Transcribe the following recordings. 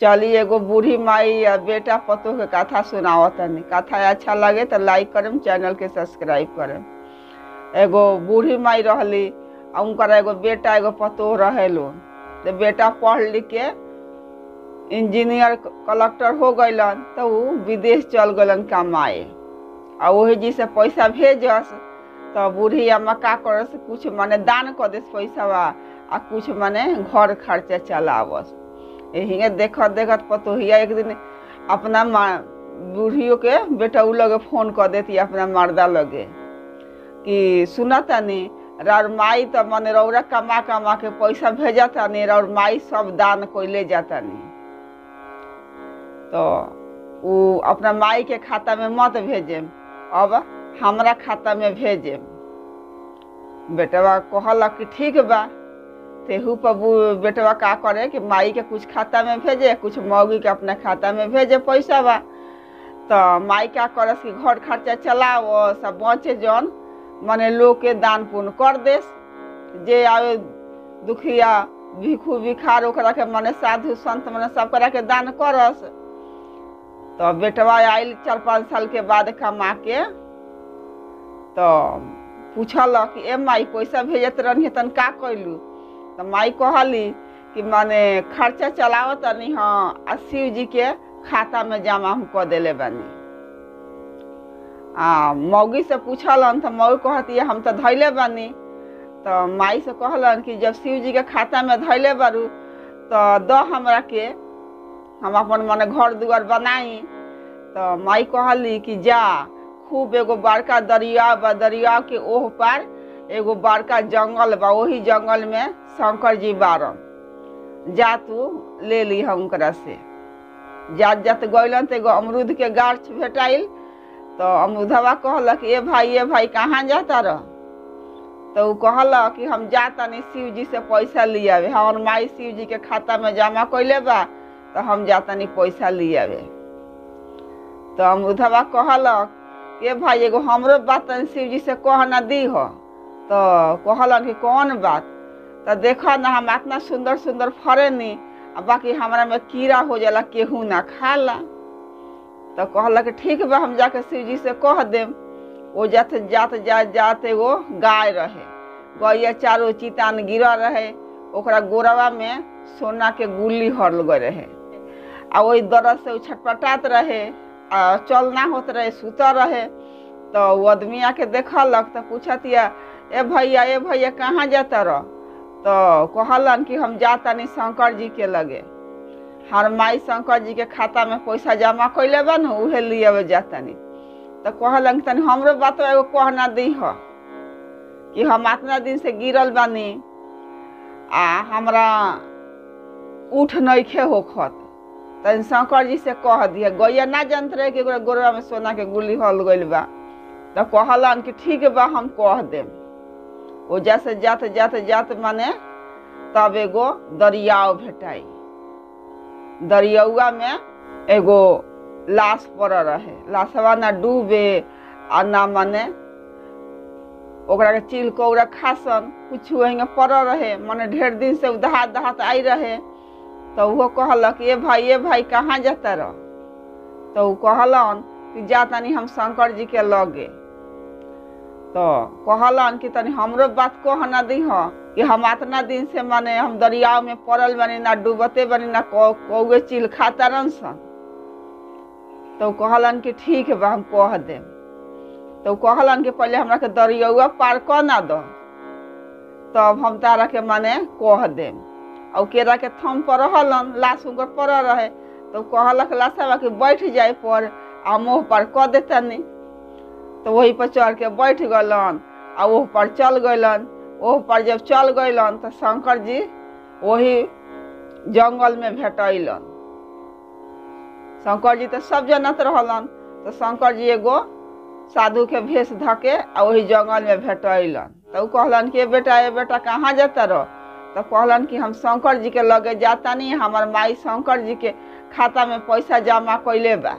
चली एगो बूढ़ी माई या बेटा पतोह के कथा सुनावत तनी कथा अच्छा लगे तो लाइक करम चैनल के सब्सक्राइब करम एगो बूढ़ी माई रहली आ उनकर एगो बेटा एगो पतोह रहे लोन तो बेटा पढ़ लिख के इंजीनियर कलेक्टर हो गइलन तो उ विदेश चल गलन कमाए आ वही जी से पैसा भेजस तो बूढ़ी अम्मा का करस कुछ माने दान कर देस पैसा आ कुछ माने घर खर्चा चलावस यही देखत देखत पतोहिया एक दिन अपना माँ बूढ़ियों के बेटा उ लगे फोन कर देती अपना मर्दा लगे कि सुना तनी राउर माई तो मने रौरा कमा कमा के पैसा भेजा तानी राउर माई सब दान कोइले जातानी तो उ अपना माई के खाता में मत भेजेम अब हमरा खाता में भेजेम बेटवा कहलक कि ठीक बा तेहू पर बू- बेटवा का करे कि माई के कुछ खाता में भेजे कुछ मौगी के अपना खाता में भेजे पैसा बा तो माई का करस कि घर खर्चा चलाओ सब बचे जौन मने लोग के दान पुण्य कर देस जे आवे दुखिया भिखू भिखार ओकरा के मने साधु संत मने सब करा के दान करस तो बेटवा आयल चार पाँच साल के बाद कमा के तो पूछल कि ए माई पैसा भेजत रहनी तन का कैलू तो माई कहली कि माने खर्चा चलावत तनी हाँ आ शिव जी के खाता में जमा हम कऽ देले बानी आ मौगी से पूछलन तो मौगी कहती हम तो धैले बानी तो माई से कहलन कि जब शिव जी के खाता में धैले बारू तो द हमरा के हम अपन मने घर दुआर बनाई तो माई कहली कि जा खूब एगो बड़का दरिया बा दरिया के ओह पार एगो बड़का जंगल बा वही जंगल में शंकर जी बारन जा तू ले ली हम उनकरा से जात जात गइलन तो एगो अमरूद के गाछ भेटाइल तो अमरूदवा कहलक ए भाई ए भाई कहाँ जाता रह तो उ कहलक कि हम जातानी शिव जी से पैसा ले आवे हमर माई शिव जी के खाता में जमा कैले बा तो हम जातानी पैसा ले आवे तो अमरूदवा कहलक के भाई एगो हमरो बात तनी शिव जी से कह ना दी हो तो कहलन कि कौन बात तो देखो ना हम इतना सुंदर सुंदर फरे नी आ बाकी हमरा में कीड़ा हो जाला केहू ना खाला तो कहलक ठीक बा हम जाके शिव जी से कह देम वो जाते जात जात जात एगो गाय रहे गैया चारो चितान गिरा रहे ओकरा गोरवा में सोना के गुल्ली हरल गए रहे आ वही दर्द से उ छटपटात रहे आ चल ना होत रहे सुता रहे तो वो आदमी आके देखलक तो पूछतिया ए भैया ए भैया कहाँ जाता रह तो कहलन कि हम जातानी शंकर जी के लगे हर माई शंकर जी के खाता में पैसा जमा कैले बा न उहे लिए जातानी तो कहलन कि तनी हमरो बात एगो कहना दी हो कि हम इतना दिन से गिरल बानी आ हमरा उठ नइखे होखत तनी शंकर जी से कह दिया गैया ना जानत रहे कि ओकरा गोरवा में सोना के गुल्ली हल गइल बा तो कहलन कि ठीक बा हम कह देम ओ जैसे जात जात जात माने तब एगो दरियाव भेटाई दरियौआ में एगो लाश पड़ रहे लाशवा ना डूबे आ ना माने ओकरा के चिल कौड़ा खासन कुछ वहीं पड़ रहे माने ढेर दिन से दहात दहात आई रहे तो वो कहलक ए भाई ए भाई कहाँ जाता रह तो उ कहलन कि जा तनी हम शंकर जी के लगे तो कहलन कि तनी हमरो बात कह ना दी हो कि हम इतना दिन से माने हम दरिया में पड़ल बनी ना डूबते बनी ना कौ- कौए चिल खाता रन सन तो कहलन कि ठीक बा हम कह देम तो कहलन कि पहले हमरा के दरियौआ पार कर ना दो तब हम तारा के माने कह देम और केरा के थम पर रहलन लाश उनकर पर रहे तो कहलक लाशवा कि बैठ जाए पर आ मुँह पर कह देतनी तो वही पर चढ़ के बैठ गलन आ ओह पर चल गइलन ओह पर जब चल गइलन तो शंकर जी वही जंगल में भेटैलन शंकर जी तो सब जनत रहलन तो शंकर जी एगो साधु के भेष धके आ वही जंगल में भेटैलन तो उ कहलन कि ए बेटा ए बेटा कहाँ जाता रह तो कहलन कि हम शंकर जी के लगे जाता नहीं हमार माई शंकर जी के खाता में पैसा जमा कैले बा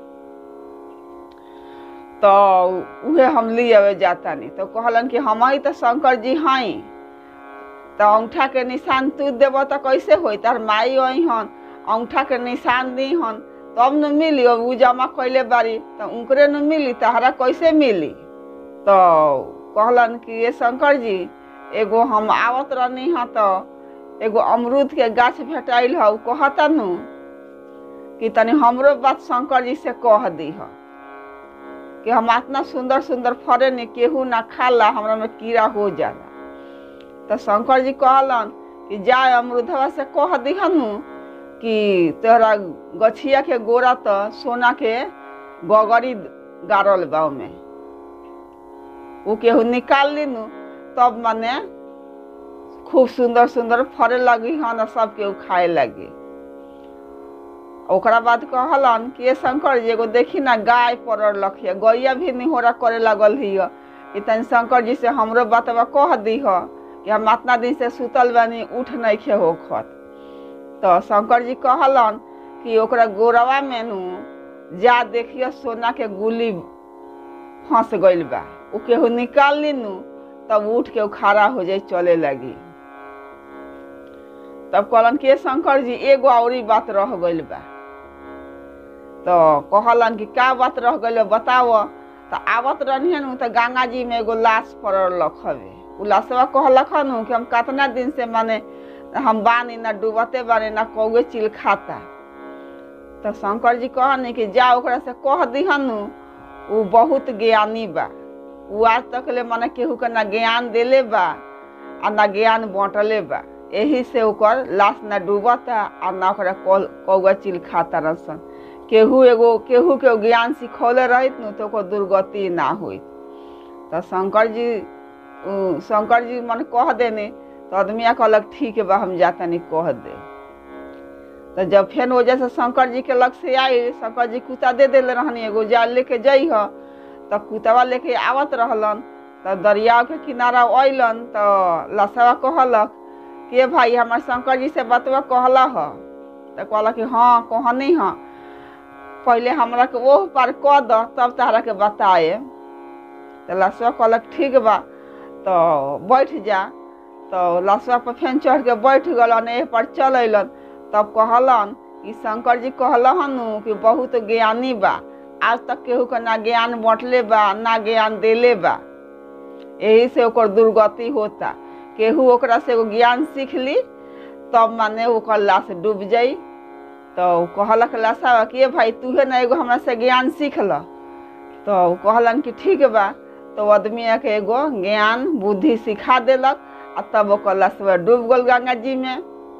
तो उहे हम लिए जाता नहीं तो कहलन कि हम ही तो शंकर जी हई तो अंगूठा के निशान तू देव तो कैसे होई तार माई आई हन अंगूठा के निशान दी हन तब न मिली अब उ जमा कैले बारी तो उनकरे न मिली तहरा कैसे मिली तो कहलन कि ये शंकर जी एगो हम आवत रहनी ह तो एगो अमरूद के गाछ भेटाइल ह उ कहता नु कि तनी हमरो बात शंकर जी से कह दी ह कि हम इतना सुंदर सुंदर फरे नहीं केहू ना खाला हमरा में कीड़ा हो जाला तो शंकर जी कहलन कि जा अमरूदवा से कह दिहनु कि तोहरा गछिया के गोरा तो सोना के गगरी गाड़ल बा ओमे उ केहू निकाल लीनु तब माने खूब सुंदर सुंदर फरे लगी हन और सब केहू खाए लगी ओकरा बाद कहलन कि ये शंकर जी एगो देखी ना गाय पड़ल रखिए गैया भी निहोरा करे लगल हिय कि तनी शंकर जी से हमरो बतवा कह दीह कि हम इतना दिन से सुतल बानी उठ नहीं खे होखत तो शंकर जी कहलन कि ओकरा गोरवा में नु जा देखिए सोना के गुली फंस गइल बा उ केहू निकाल ली नु तब उठ के उ खड़ा हो जाए चले लगी तब कहलन कि "ए शंकर जी एगो औरी बात रह गइल बा तो कहलन कि का बात रह गइल बा बताव तो आवत रहनी नु तो गंगा जी में एगो लाश पड़ल हवे उ लाशवा कहलक नु कि हम कितना दिन से माने हम बानी ना डूबते बानी ना कौए चिल खाता तो शंकर जी कहनी कि जा ओकरा से कह दिहनु उ बहुत ज्ञानी बा उ आज तक ले माने केहू के ना ज्ञान देले बा आ ना ज्ञान बांटले बा एही से ओकर लाश ना डूबता आ ना ओकरा कौ- कौआ चिल खाता रसन केहू एगो केहू के ज्ञान सिखौले रहित नु तो ओकर दुर्गति ना होइत तो शंकर जी उ, शंकर जी मन कह देने तो आदमिया कहलक ठीक बा हम जातनी कह दे तो जब फेन वजह से शंकर जी के लग से आई शंकर जी कुत्ता दे देले रहनी एगो जाल लेके जाइ ह तो कुतवा लेके आवत रहलन तो दरिया के किनारा अइलन तो लसवा कहलक के भाई हमार शंकर जी से बतवा कहला ह तो कहलक कि हाँ कहनी ह पहले हमरा के ओह पार कह द तब तहरा के बताए तो लसवा कहलक ठीक बा तो बैठ जा तो लसवा पर फेन चढ़ के बैठ गलन एह पर चल अइलन तब कहलन कि शंकर जी कहलन कि बहुत ज्ञानी बा आज तक केहू के ना ज्ञान बांटले बा ना ज्ञान देले बा यही से ओकर दुर्गति होता केहू ओकरा से एगो ज्ञान सीख ली तब माने ओकर लाश डूब जाई तो उ कहलक लाशा कि "ए भाई तूहे ना एगो हमरा से ज्ञान सीख ल तो उ कहलन कि ठीक बा तो आदमी के एगो ज्ञान बुद्धि सिखा देलक आ तब ओकर लसवा डूब गल गंगा जी में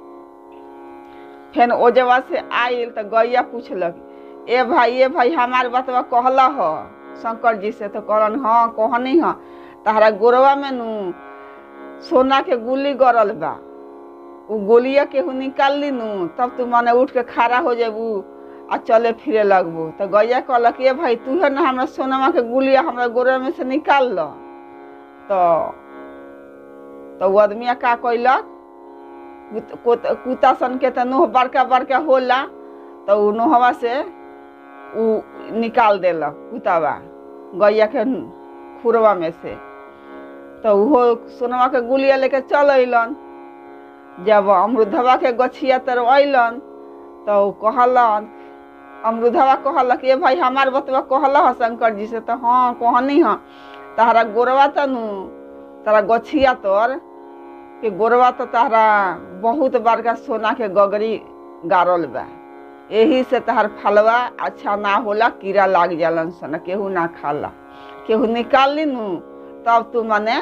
फेन ओ जगह से आयल तो गैया पूछलक ए भाई ए भाई हमार बतवा कहला ह शंकर जी से तो कहलन हाँ कहनी ह तहरा गोरवा में नु सोना के गुली गड़ल बा उ गोलिया केहू निकाल ली नु तब तू माने उठ के खड़ा हो जेबू आ चले फिरे लगबू तो गैया कहलक ए भाई तू है ना हमरा सोनमा के गुलिया हमरा गोरवा में से निकाल ल तो तो वो आदमिया का कैलक कुत- कुत- कुत्ता सन के तो नोह बड़का बड़का होला तो उ नोहवा से उ निकाल देलक कुतावा गैया के खुरवा में से तो उहो सोनवा के गुलिया लेके चल अइलन जब अमरुदवा के गछिया तर अइलन तो उ कहलन अमरुदवा कहलक ए भाई हमार बतवा कहला ह शंकर जी से तो हाँ कहनी ह तहरा गोरवा तनु तारा गछिया तर के गोरवा तो तारा बहुत बड़का सोना के गगरी गाड़ल बा यही से तहार फलवा अच्छा ना होला कीड़ा लाग जालन सन केहू ना खाला केहू निकाल ली नु तब तू मने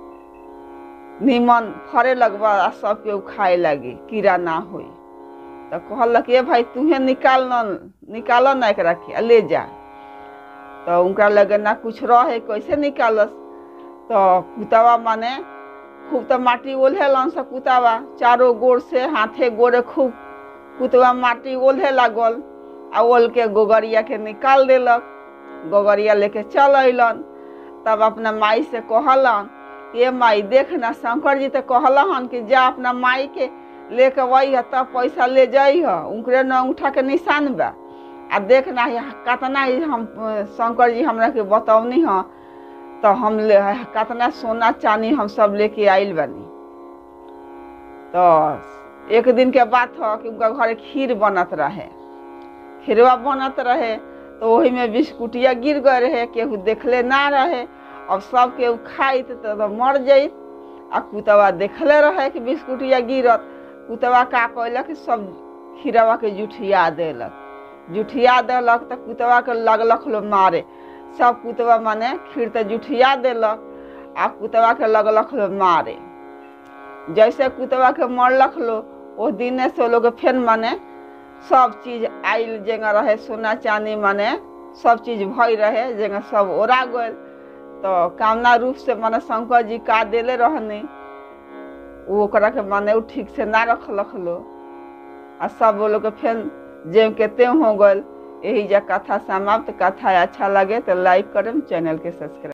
निमन फरे लगबा आ सब केहू खाए लगी कीड़ा ना होई तो कहलक ए भाई तूहे निकाल न निकाल ना एकरा के आ ले जा तो उनका लगे ना कुछ रहे कैसे निकालस तो कुतवा माने खूब तो माटी ओल्हेलन से कुतवा चारों गोर से हाथे गोरे खूब कुतवा माटी ओल्हे लागल आ ओल के गोगरिया के निकाल देलक गोगरिया लेके चल अइलन तब अपना माई से कहलन ये माई देख ना शंकर जी तो कहलन कि जा अपना माई के लेके वही तब पैसा ले जाइ ह उनकरे न अंगूठा के निशान बा आ देख ना ये कतना ही हम अ, शंकर जी हमरा के बतौनी ह तो हम ले कतना सोना चानी हम सब लेके आइल बानी तो एक दिन के बात हो कि उनका घरे खीर बनत रहे खीरवा बनत रहे तो वही में बिस्कुटिया गिर गए रहे केहू देखले ना रहे अब सब केहू खाइत तो, तो मर जाइत आ कुतवा देखले रहे कि बिस्कुटिया गिरत कुतवा का कैलक कि सब खीरवा के जुठिया देलक जुठिया देलक तो कुतवा के लगलक लो मारे सब कुतवा माने खीर तो जुठिया देलक आ कुतवा के लगलक लो मारे जैसे कुतवा के मरलक लो ओ दिन से लोग फेन माने सब चीज आइल जेंगा रहे सोना चांदी माने सब चीज भई रहे जेंगा सब ओरा गल तो कामना रूप से माने शंकर जी का देले रहने उ ओकरा के माने उ ठीक से ना रखलक लो आ सब वो लोग के फेन जेम के तेम हो गल यही जा कथा समाप्त कथा अच्छा लगे तो लाइक करम चैनल के सब्सक्राइब